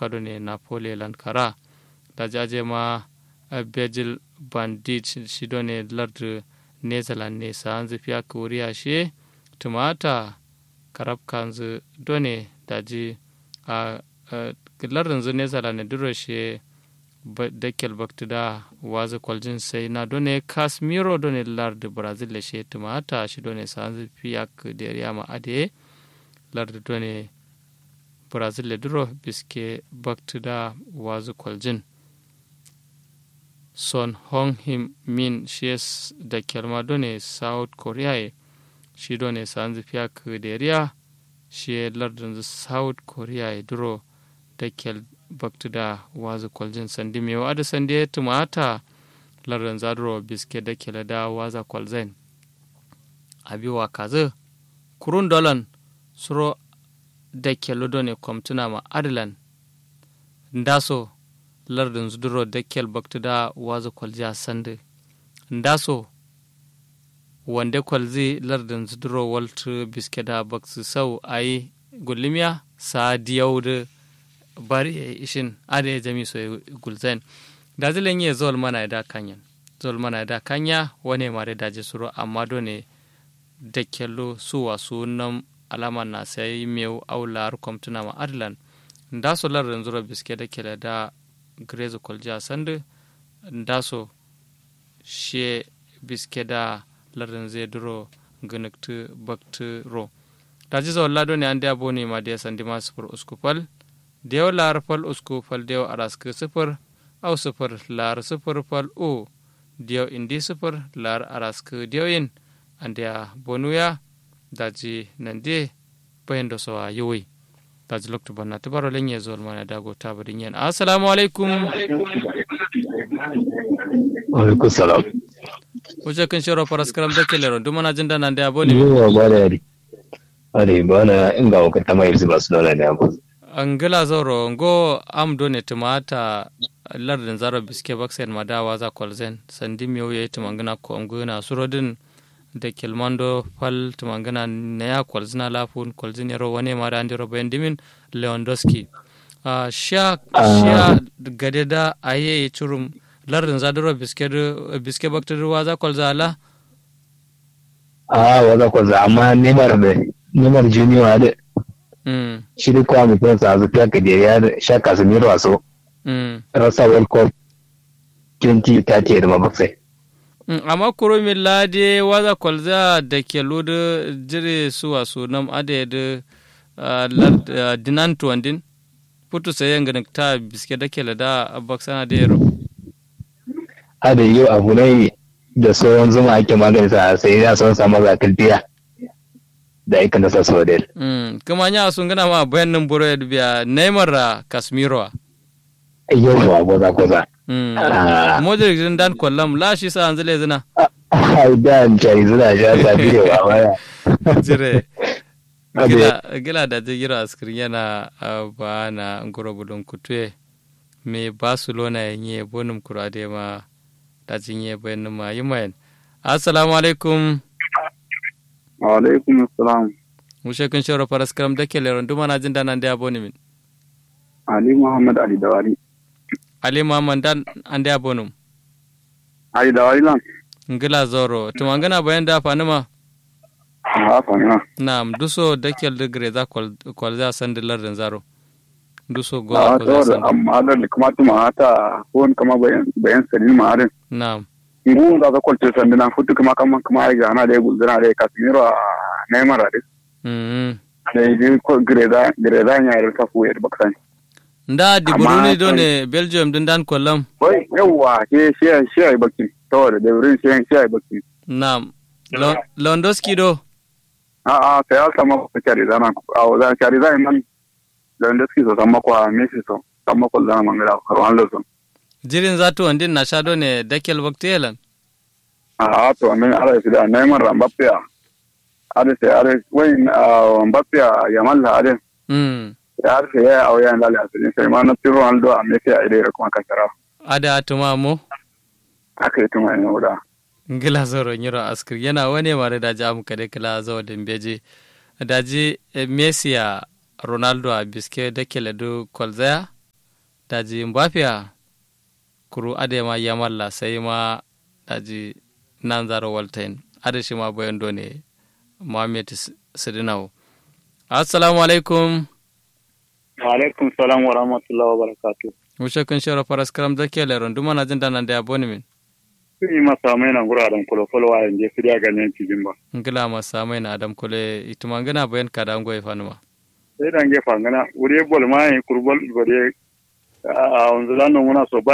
kado ne napoli lankara da jaje ma bejil bandit shi do ne lardu netherland ne sa hanzu fiya koriya shi tumata karab kanzu do ne daji a lardin zu netherland ne duro shi dakel baktida wazi kwaljin sai na do ne casemiro do ne lardu brazil le shi tumata shi do ne sa hanzu fiya da ma ade lardu do ne brazil le duro biske baktida wazi kwaljin son hong him min shi da kelma done south korea shi done sanzu fiya kuderiya shi lardin south korea duro da kel baktu da wazu kwaljin sandi mai wa da sandi tumata lardin zaduro biske da kela da waza kwalzain abiwa kazu kurun dolan suro da kelo done kwamtuna ma adilan ndaso lardin zuduro dakkel baktuda wazu kwalji sande ndaso wande kwalzi lardin zuduro waltu biskeda baksu sau ayi gulimiya sa diyaudu bari ishin ade jami so gulzain da zilen ye zol mana da kanyan zol mana da kanya wane mare daje suro amma done dakkello su wasu nan alama na sai mew aular komtuna ma adlan ndaso lardin zuro biskeda kele da grezo kolja sande ndaso she biskeda lardin zai duro gunuktu baktu ro daji zo lado ne ande aboni ma dia sandi ma sufur uskupal dew lar fal uskupal dew arask sufur au sufur lar sufur fal o dew indi sufur lar arask dew in ande bonuya daji nande bayendo so a yowi taji lokto banna tibaro lenye zol mana dago tabari nyen assalamu alaikum alaikum salam wuce kun shiro faras karam da kelero duma na jin dana da aboni yiwa ba da yari are ba na inga wa kata mai zuba su nuna ne abu angila zoro ngo am do ne tumata lardin zaro biske baksen madawa za kolzen sandi miyo ye tumangana ko nguna surodin da kilmando fal tumangana na ya kwalzina lafun kwalzin yaro wane ma da andiro bayan dimin lewandowski uh, sha sha gade da aye churum lardin zadiro biske biske bakta ruwa za kwalza ala a waza kwalza amma neymar da neymar junior da mm shi da kwa mutum sa zu fiya kadiyar ya da sha casemiro a so mm rasa world cup 2030 da mabaksai Mm, amma kuro min lade waza kwalza da ke ludu jire suwa su nam ade da uh, lad- uh, dinan tuwandin putu sayen ganin ta biske da ke da baksana da yaro hada yau abu ne da sauran zuma ake magani sa sai ya son samu zakaltiya da aikin da sa so da mm. kuma nya sun gana ma bayan nan buru ya dubiya neymar da casemiro yau ba gwaza gwaza mm. Ah. modric din dan kwallam lashi sa an zile zina da jari suna sha sa birewa baya jire Ade. gila gila da jigira askirin yana uh, ba na ngoro budun kutue me barcelona yenye bonum kurade ma da jinye bayan ma yimayen assalamu alaikum wa alaikum assalam mushe kun shoro paras karam da kele ron duma na jin danan da aboni min ali muhammad ali dawari ali muhammad dan ande abonum ali dawari lan ngila zoro tumangana bayan da fanima a fanya Naam, duso dakel de greza kol kol za sande lardin zaro. Duso go a ko za to sande. amma da kuma tuma ta ko kama bayan bayan sadin ma arin Naam. ngu da ka kwalce sanda na futu kuma kama kuma ai ga na da gulzana da kasimiro a neymar da Mm. da yi ko greda greda nya da ta fuye da baksan Nda di Amma Bruni do kai- ne Belgium din dan kollam. wai yawa ke shi shi ai bakin to da da wurin shi shi ai bakin Naam. Lo- Lewandowski do. a a sai ya sama ko kare zana a wa kare zana man da wanda suke so sama ko a messi so sama ko zana mangala ko Ronaldo so Jirin zatu wandin na sha do ne dakel waktelan. a to amen ala fi da Neymar da Mbappe ada sai ada wai Mbappe ya malla ada Mm. ya ada sai ya auya lalle asiri sai ma na tiro Ronaldo a Messi a ide kuma kasara Ada atuma mo. aka yi tuma ne wuda Ngila zoro nyiro askir yana wane mare da jamu kade kala zo den beje. Daji eh, Messi ya Ronaldo a biske dakele do kolzaya. daji mbafiya kuru ade ma yamalla sai ma daji nan zaro waltain ade shi ma bayan ne Muhammad Sidinawo assalamu alaikum wa alaikum salam wa rahmatullahi wa barakatuh mushe kun shara faras karam zake leron duma na jin danan da yabo ne min sun yi masa mai nan guraren kwalo-kwalo wa yanzu su da ganyen cikin ba ngila masa mai na adam kule ituma ngana bayan kada ngoy fanuma sai dan gefa ngana wuri bol ma yi kurbol bari a wanzu lanon muna so ba